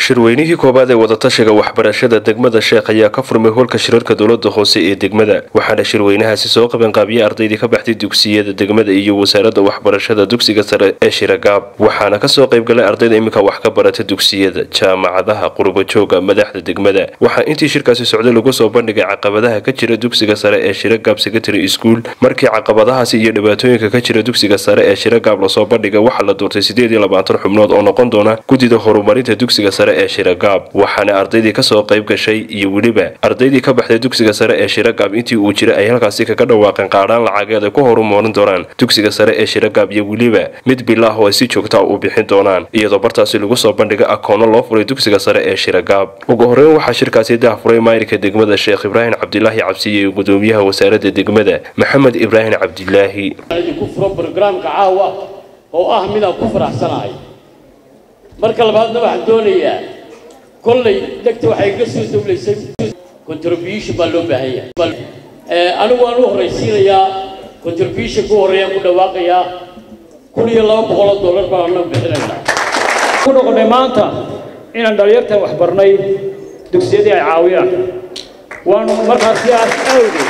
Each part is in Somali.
shirweynihii koowaad ee wadatashiga waxbarashada degmada sheekh ayaa ka furmay hoolka shirarka dowlada hoose ee degmada waxaana shirweynahaasi soo qabanqaabiyey ardaydii ka baxday dugsiyada degmada iyo wasaaradda waxbarashada dugsiga sare ee shiragaab waxaana kasoo qaybgalay ardayda iminka wax ka barata dugsiyada jaamacadaha qurbajooga madaxda degmada waxaa intii shirkaasi socday lagu soo bandhigay caqabadaha ka jira dugsiga sare ee shiragaab secondary school markii caqabadahaasi iyo dhibaatooyinka ka jira dugsiga sare ee shiragaab lasoo bandhigay waxaa la doortay sideed iyo labaatan xubnood oo noqon doona guddida horumarinta dugsiga sare ee shiragaab waxaana ardaydii kasoo qayb gashay iyo weliba ardaydii ka baxday dugsiga sare ee shiragaab intii uu jiray ay halkaasi kaga dhawaaqeen qaadhaan lacageed ay ku horumarin doonaan dugsiga sare ee shiragaab iyo weliba mid bilaah oo ay si joogtaa u bixin doonaan iyadoo bartaasi lagu soo bandhigay akoono loo furay dugsiga sare ee shiragaab ugu horeyn waxaa shirkaasi dahfuray maayirka degmada sheekh ibraahim cabdilaahi cabsiye iyo gudoomiyaha wasaaradda degmada maxamed ibraahim cabdilaahi idinku furo brograamka caawa oo ah midaan ku faraxsanahay marka labaadna waxaan doonayaa kollay degta waxay iga soo dawlaysay contribution baa loo baahan yahay anigu waan u horraysiinayaa contribution ku horreeyaan ku dhawaaqayaa kun iyo laba boqoloo dollar baan annagu bixinaynaa ku noqonnay maanta inaan dhalinyartan wax barnay dugsiyadii ay caawiyaan waanu markaas sidaas awgeed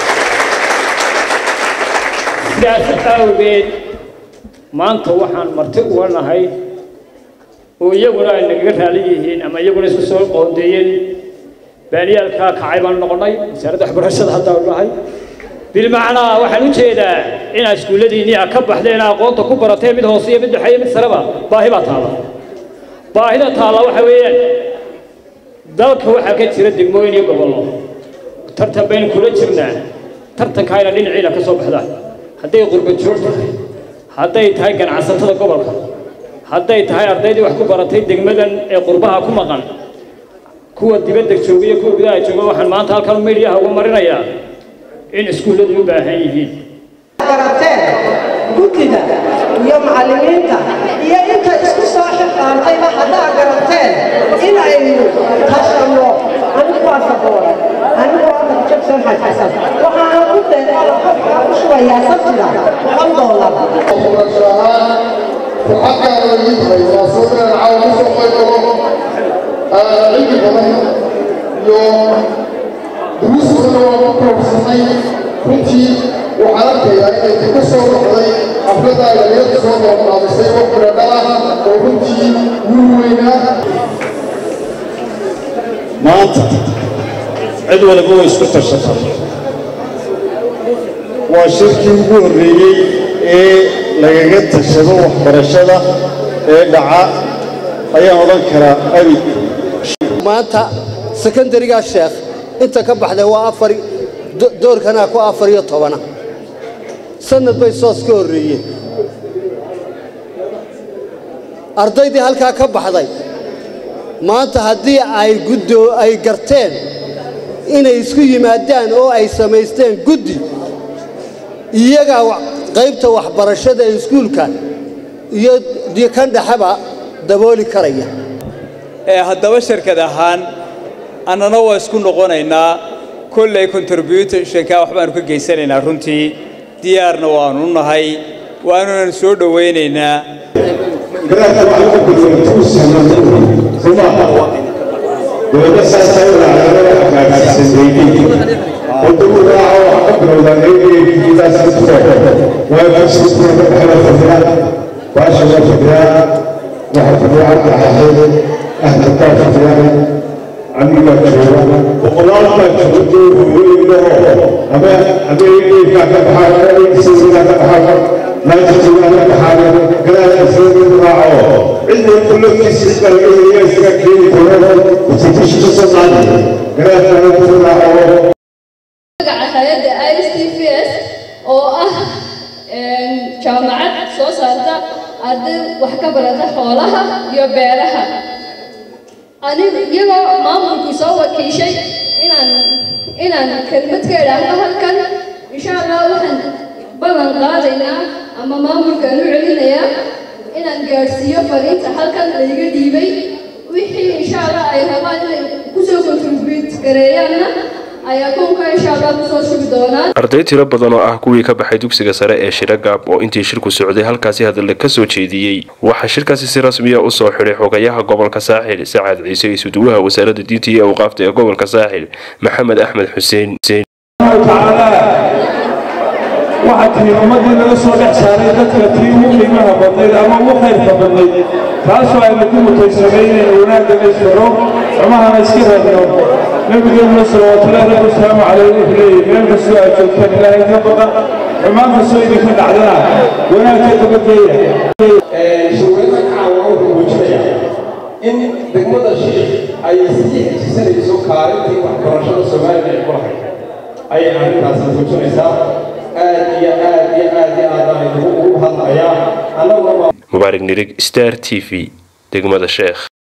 sidaas awgeed maanta waxaan marti uga nahay oo iyaguna ay nagaga raali yihiin ama iyaguna isku soo qoondeeyeen baaliyaalkaa kacay baan noqonnay wasaaradda waxbarashada haddaan nahay bilmacnaa waxaan u jeedaa inaad iskuulladiinnii a ka baxdeen aqoonta ku baratee mid hoose iyo mid dhexe iyo mid sareba baahi baa taalla baahida taalla waxa weeyaan dalka waxaa ka jira degmooyin iyo gobollo tartan baynu kula jirnaa tartankaayna dhinaciina ka soo baxdaan hadday qurbajoog tahay hadday tahay ganacsatada gobolka hadday tahay ardaydii wax ku baratay degmadan ee qurbaha ku maqan kuwa dibadda jooga iyo kuwa gudaha jooga waxaan maanta halkan meediyaha uga marinayaa in iskuulladu u baahan yihiin barateen guddiga iyo macallimiinta iyo inta isku soo xiqaantayba haddaa garateen inaynu tashanno anigu waa saboora anigu waa jabsan xasan waxaana ku deeqada qofka ku shubayaa sabtida boqol doolar وحتى على اليمين وصلنا العالم سوف علم badan iyo duruus badan oo ku koobsanay runtii waxaan arkayaa inay ka soo baxday xafladda dhalinyarta soo noqnoqdisay oo firadhala oo runtii wuu weynaa maanta cid waliba way isku tashatay waa shirkii ugu horreeyey ee lagaga tashado waxbarashada ee dhaca ayaan odhan karaa abid maanta sekondarigaa sheekh inta ka baxday waa afar doorkanaa ku afar iyo tobana sannad bay soos ka horreeyeen ardaydii halkaa ka baxday maanta haddii ay guddo ay garteen inay isku yimaadaan oo ay samaysteen guddi iyagaa qaybta waxbarashada ee iskuulka iyo kan dhexeba dabooli karaya haddaba shirkad ahaan annana waa isku noqonaynaa kolley contributionka waxbaanu ka geysanaynaa runtii diyaarna waanu nahay waanunan soo dhowaynaynaa magaca hayadda i s t v s oo ah jaamacad soo saarta arday wax ka barata xoolaha iyo beeraha anigu iyagoo maamulku soo wakiishay inaan inaan kelmad ka idhaahdo halkan insha allah waxaan ballan qaadaynaa ama maamulkaan u celinayaa inaan gaadhsiiyo fariinta halkan layga dhiibay wixii insha allah ay rabaan inay kusoo contribute gareeyaanna ayaa kownka insha allah kusoo shugi doonaan arday tiro badan oo ah kuwii ka baxay dugsiga sare ee shiragaab oo intii shirku socday halkaasi hadalla ka soo jeediyey waxaa shirkaasi si rasmiya u soo xidhay xogayaha gobolka saaxil sacad ciise isuduwaha wasaaradda diinta iyo awqaafta ee gobolka saaxil maxamed axmed xuseen waxaa tii ummaddii laga soo dhex saaray dadka tii ugu qiimaha badnayd ama ugu khayrka badnayd taasoo aynu ku mutaysanay inaynu wanaagga isfaro xumahana iska raadno nabigeenuna salawaatullaahi rabbi wasalaamu caleyh wuxuu leeyahy meel kastoo aad joogtaan ilaahay ka baqa xumaan kastoo idinka dhacdana wanaagka dabageeya shirweynaha caawa wuxuu muujinayaa in degmada shiikh ay sii xejisanayso kaalintii waxbarashada soomaaliya ay ku lahayd ayay arrintaasi muujinaysaa aad iyo aad iyo aad iyo aad baan idinku ugu hadlayaa annaguna mubaarig nirig star t v degmada sheekh